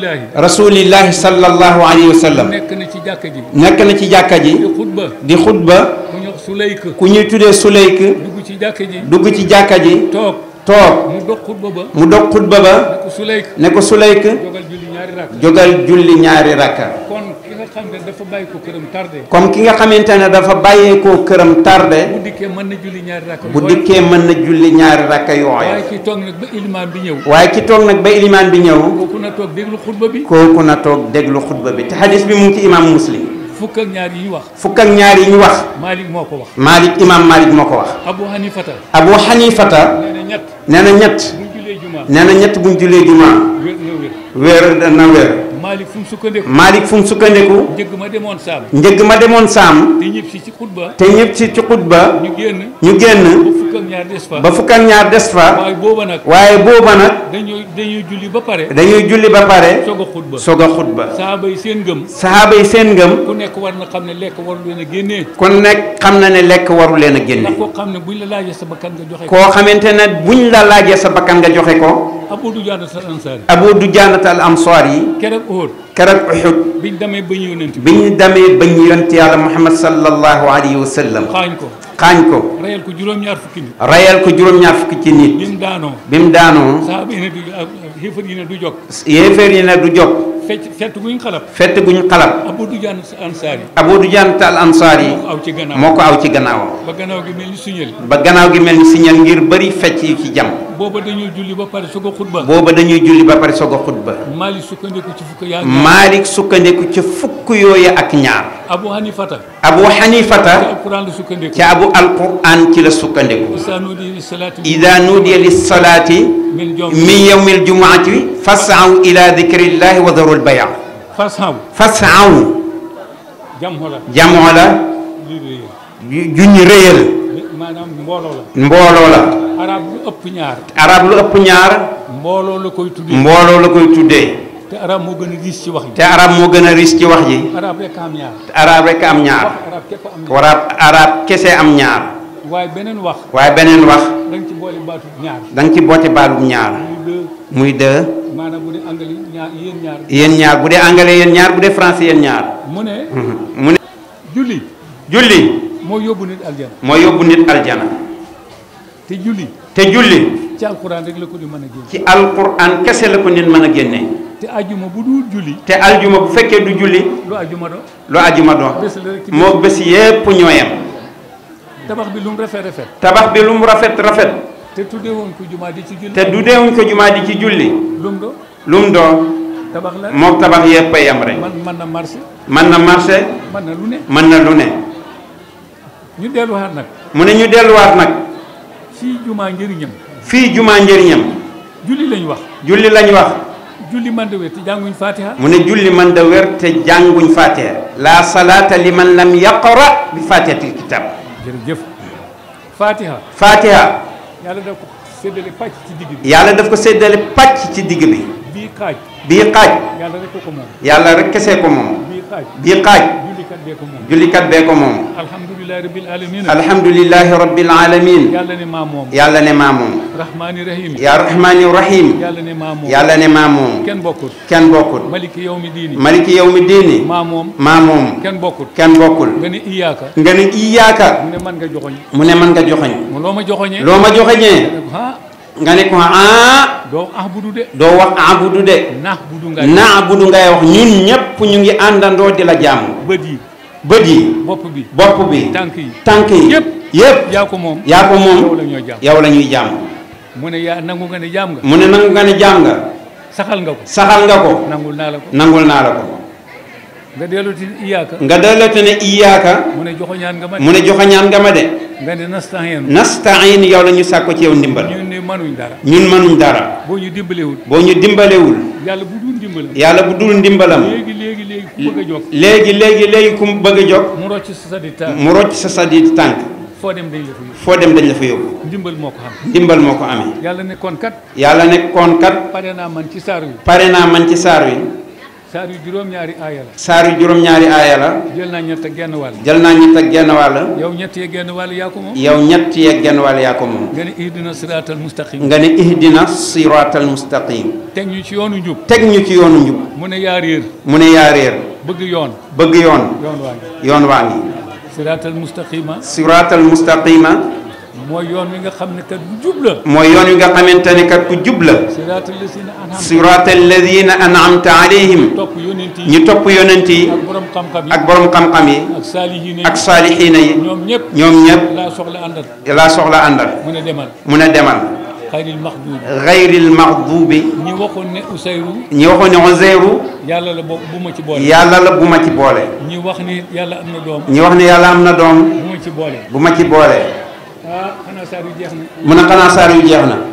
rasulillahi rasulillahi sallallahu alayhi wa sallam nekk na ci jàkka ji nekk na ci jàkka ji di xutba di xutba ku ñu wax sulayk ku ñuy tuddee suleyk dugg ci jàkka ji dugg ci jàkka ji toog toog mu dox xutba ba mu dog xutba ba ne ko sulayk ne ko suleyk jogal julli ñaari rakk jógal julli ñaari rakka kon ki nga xam ne dafa bàyyi ko këram tardé comme ki nga xamante ne dafa bàyyeekoo këram bu tardé dikkee mën na julli ñaari rakk bu dikkee mën na julli ñaari rakka waaye yooya ki toog nag ba ilimaan bi ñëw waaye ki toog nag ba ilimaan bi ñëw kooku na toog déglu xutba bi kooku na toog déglu xutba bi te xadis bi mu ngi ci imam muslim fukk ak ñaar yi ñu wax fukk ak ñaar yi ñu wax Malik moo ko wax Malik imam Malik moo ko wax Abu Hanifata Abu Hanifata nee na ñett nee na ñett bu ñu jullee jumaa nee na ñett buñ jullee jumaa wér na wér wéer dana wéer Malik fu mu sukkandiku Malik fu mu sukkandiku njëgg ma demoon saam njëgg ma demoon saam te ñëpp si ci xutba te ñëpp ci ci xutba ñu génn ñu génn ba fukk ak ñaar des fa ba fukk ak ñaar des fa waaye booba nag waaye booba nag dañuy dañuy julli ba pare dañuy julli ba pare soog a xutba soog a xutba saaba yi seen ngëm sahaaba yi seen ngëm ku nekk war na xam ne lekk waru leen a génnee kon nekk xam na ne lekk waru leen a ndax génne koo xam ne buñ la laajee sa bakkan nga joxe ko koo xamante ne buñ la laajee sa bakkan nga joxe ko Abu Dujaana sa ansaari Abu Dujaanata al Ansaar yi keroog Uhud keroog Uhud biñ demee ba ñu yonent bi bi ñu demee ba ñu yonent yàlla Muhammad sallallahu alayhi wa sallam xaañ ko xaañ ko reyal ko juróom-ñaar fukki nit rayal ko juróom-ñaar fukki ci nit bi mu daanoo bi mu daanoo saaba yi ne du ak xéefar yi ne du jog yéeféer yi ne du jóg fecc fett guñ xalab fett guñ xalab Abu Dujaana sa ansaari Abu Dujaanata al Ansaar yi moo ko aw ci gannaaw moo ko aw ci gannaawam ba gannaaw gi mel ni suñel ba gannaaw gi mel ni signal ngir bëri fecc yu ci jam booba dañuy julli ba pare su ko xutba booba dañuy julli ba pare soog a xutba Maalik sukkandiku ci fukk yaa Maalik sukkandiku ci fukk yooyu ak ñaar Abu Hanifata Abu ci Hanifata alquran la sukkandiku ci abu alquran ci la sukkandiku isa nuudi li salaati ida nuudiya lissalaati min jom min yawmi aljumuati fasaw ila dikrillahi wa darul baya fasaw fasaw jam xola jamoo la lii réer ju- juñ réyal maanaam mbooloo la mbooloo la arab lu ëpp ñaar arab lu ëpp ñaar mbooloo la koy tuddee mbooloo la koy tuddee te arab moo gën a diis ci wax yi te arab moo gën a ris ci wax ji arab rek am ñaar te arab rek am ñaar wax arab képp am ñaar warab arab kese am ñaar waaye beneen wax waaye beneen wax da nga ci boole baatu ñaar da nga ci boote baalum ñaar muy deux muy deux maanaam bu dee anglais ñaar yéen ñaar yéen ñaar bu dee anglais yéen ñaar bu dee français yéen ñaar mu ne mu ne julli julli moo yóbbu nit aljana moo yóbbu nit aljana te julli te julli ci alquran rek la ko di mën a génn ci alquran kese la ko nit mën a génne te ajuma bu dul julli te aljuma bu fekkee du julli lu ajuma do lu ajuma doon bés la rek ci moo bés yépp ñooyam tabax bi lu mu rafet rafet tabax bi lu mu rafet rafet te tuddee woon ko jumaa di ci julli te du deewuñ ko jumaa di ci julli lu mu do lu mu doon tabax la moom tabax yépp a yem rek man man na marché mën na marché man na lu ne mën na lu ne ñu delluwaat nag mu ne ñu delluwaat nag fii jumaa njëriñam fii jumaa njëriñam julli lañ wax julli lañ wax julli man de wér te jànguñ fatiha mu ne julli man da wér te jànguñ fatiha la salaata liman lam yaqra bi fatihatil kitab jërëjëf fatiha fatiha yàlla daf ko séddale pàcc ci digg bi yàlla daf ko séddale pàcc ci digg bi bii xaaj bii xaaj yàlla rek ko ko moom yàlla rek kese ko moom bii xaaj bii xaaj jullikat bee ko moom jullikat bee ko moom alhamdulilahi rabbil alamin alhamdulillahi rabbil alamin yàlla ne maa moom yàlla ne maa moom rahmaani rahim yaa rahmaani rahim yàlla ne maa moom yàlla ne maa moom kenn bokkul kenn bokkul maliki yawmi diini maliki yawmi diini maa moom maa moom kenn bokkul kenn bokkul nga ne iyaaka nga ne iyaaka mu ne man nga joxoñ mu ne man nga joxoñ mu loo ma joxoñee loo ma joxeñee ah nga ne ko ah doo ah budu de doo wax abudu de nax budu nga naabudu ngay wax ñun ñépp ñu ngi àndandoo di la jaamu bët yi bët yi bopp bi bopp bi tànk yi tànk yi Yépp. yépp yaa ko moom yaa ko yow moom la ñoo jàmm yow la ñuy jaam mu ne yaa nangu nga ne jaam nga mu ne nangu nga ne jaam nga saxal nga ko saxal nga ko nangul naa la ko nangul naa la ko nga dellu ti iyaaka nga delloote ne iyaaka mu ne joxoñaan nga ma mu ne joxañaan nga ma de nga ne nastahin nastain yow la ñu sàkko ci yow ndimbal ñu ne manuñ dara ñun mënuñ dara boo ñu dimbalewul boo ñu dimbalewul yàlla bu dul dimbalam yàlla bu dul ndimbalam léegi léegi léegi ku bëgg a jóg léegi léegi léegi ku mu bëgg a jóg mu rocc sa sa di ta mu rocc sa sadi tànk foo dem dañ la fa yóbbu foo dem dañ la fa yóbbu ndimbal moo ko xam ndimbal moo ko amee yàlla ne kon kat yàlla ne koon kat pare naa man ci saar wi pare naa man ci saar wi saar yu juróom-ñaari aaya la saar yu juróom-ñaari aaya la jël naa ñett ak genn wàll jël naa ñett ak genn wàll yow ñett yee genn wàll yaa ko moom yow ñett yeeg genn wàll yaa ko moom nga ne ihdina siraatal mustaqim nga ne ihdina siraatal mustaqim teg ñu ci yoonu njub teg ñu ci yoonu njub mu ne yaa réer mu ne yaa réer bëgg yoon bëgg yoon yoon waa ngi yoon waa ngi siraatal mustaqima siraatal mustaqima mooy yoon wi nga xam ne kat bu jub la mooy yoon wi nga xamante ne kat ku jub la siraatal lazina an'amta siraatal ladina an'amta alayhim topp yonent yi ñu topp yonent yi ak borom xam-xam yi ak borom xam-xam yi ak saalihiina yi ak saalixiina yi ñoom ñëpp ñoom ñëpp laa soxla àndal laa soxla àndal mu ne demal mu ne demal xayril maxduubi gayril maxduubi ñi waxoon ne Usayru ñi waxoon ne Uzayru yàlla la bo bu ma ci boole yàlla la bu ma ci boole ñi wax ni yàlla am na doom ñi wax ne yàlla am na doom bu ma ci boole bu ma ci boole ah xanaa saar yu jeex na mu ne xanaa saar yu jeex na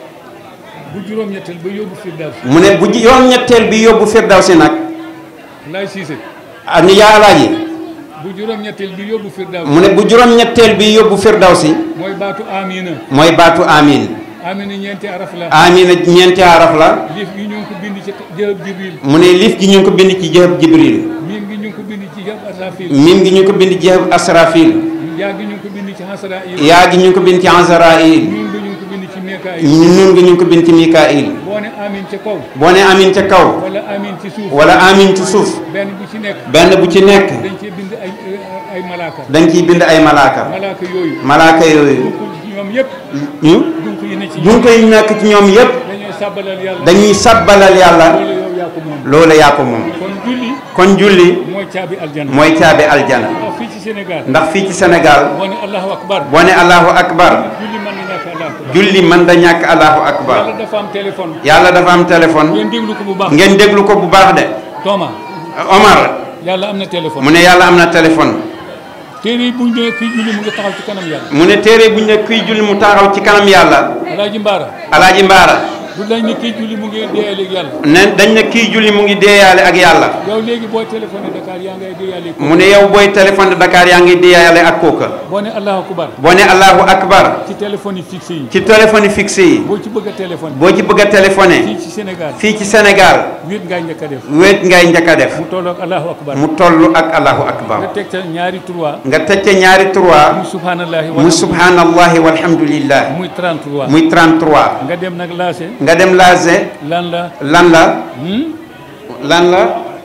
bu juróom-ñetteel ba yóbbu Firdaws mu ne bu yoon ñetteel bi yóbbu Firdawsi nag laay siise ah ni yaa alaaji bu juróom-ñetteel bi yóbbu Firdaws mu ne bu juróom-ñetteel bi yóbbu Firdawsi mooy baatu amina mooy baatu amin amina ñeenti araf la amina ñeenti araf la liif gi ñu ngi ko bind ci jëhëb jibril mu ne liif gi ñu ngi ko bind ci jëhëb jibril miim gi ñu ngi ko bind ci jëhëb asrafil mim gi ñu ngi ko bind ci jëhëb asrafil yaa gi ñu ngi ko bind ci hasrail yaa gi ñu ngi ko bind ci azrail ñun gi ñu ngi ko bind ci mikail nun gi ñu ngi ko bind ci mikail boo ne amin ca kaw boo ne amin ca kaw wala amin ci suuf wala amin ci suuf benn bu ci nekk benn bu ci nekk dañ cee bind ay ay malaaka dañ ciy bind ay malaaka malaaka yooyu malaaka yooyu dunq ñoom yëpp ñu dunq yi ne ci dunko yi nekk ci ñoom yépp dañuy sàbbalal yàlla dañuy sabbalal yàlla loolu yow yaa ko moom loolu yaa ko moom kon julli kon julli mooy caabi aljanna mooy caabi aljana waaw fii ci Sénégal ndax fii ci Sénégal boo ne allahu akbar boo ne allahu akbar julli mën na ñàkk allahu akbar julli mën da ñàkk allahu akbar yàlla dafa am téléphone yàlla dafa am téléphone ngeen déglu ko bu baax ngeen déglu ko bu baax de Thomas Omar yàlla am na téléphone mu ne yàlla am na téléphone téere yi buñ ne kii julli mu ngi taxaw ci kanam yàlla mu ne téere bu ñu ne kuy julli mu taxaw ci kanam yàlla alaaji mbaara alaaji mbaara du dañ ne kii julli mu ngi deeyaaleeg yàlla ne dañ ne kii julli mu ngi deeyaale ak yàlla yow léegi booy téléphoné Dakar yaa ngay deeyaaleeg ko mu ne yow booy téléphone de Dakar yaa ngi deeyaale ak kooka boo ne allahu akbar boo ne allahu akbar ci téléphone yi fixé yi ci téléphone fixe yi boo ci bëgg a téléphone boo ci bëgg a téléphoné fii ci Sénégal fii ci Sénégal wéet ngay njëkk a def wéet ngay njëkk a def mu tolloog allahu akbar mu toll ak allahu nga akbar teg ca ñaari trois nga tëcce ñaari trois muy subhanallahi mu subhanallahi walhamdulillah muy 33 muy 33 nga dem nag laase nga dem laase lan la lan la hmm? lan la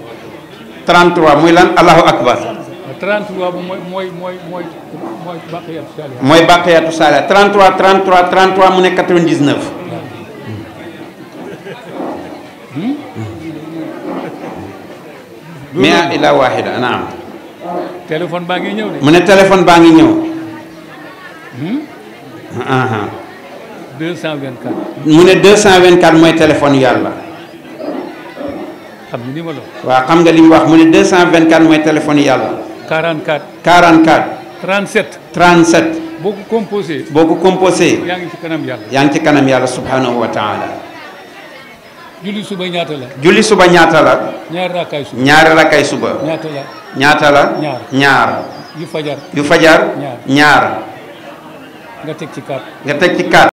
33 muy lan allahu akbar 33 bu mooy mooy mooy mooy mooy baqiyat saliha mooy baqiyatu saala 33 33 33 mu ne 99 mia ila wahida naam téléphone baa ngi ñëw de mu ne téléphone baa ngi ñëw aha 224 mu ne 224 mooy téléphone yàlla xam nga ni ma la waaw xam nga li mu wax mu ne 224 mooy téléphone yàlla 44 44 37 37 boo ko composé boo ko composé yaa ngi ci kanam yàlla yaa ngi ci kanam yàlla subhanahu wa taala julli suba ñaata la julli suba ñaata la ñaari raakaay suba ñaari rakkay suba ñaata la ñaata la Ñaar. ñaar yu fajar yu fajar Ñaar. ñaar nga teg ci 4 nga teg ci 4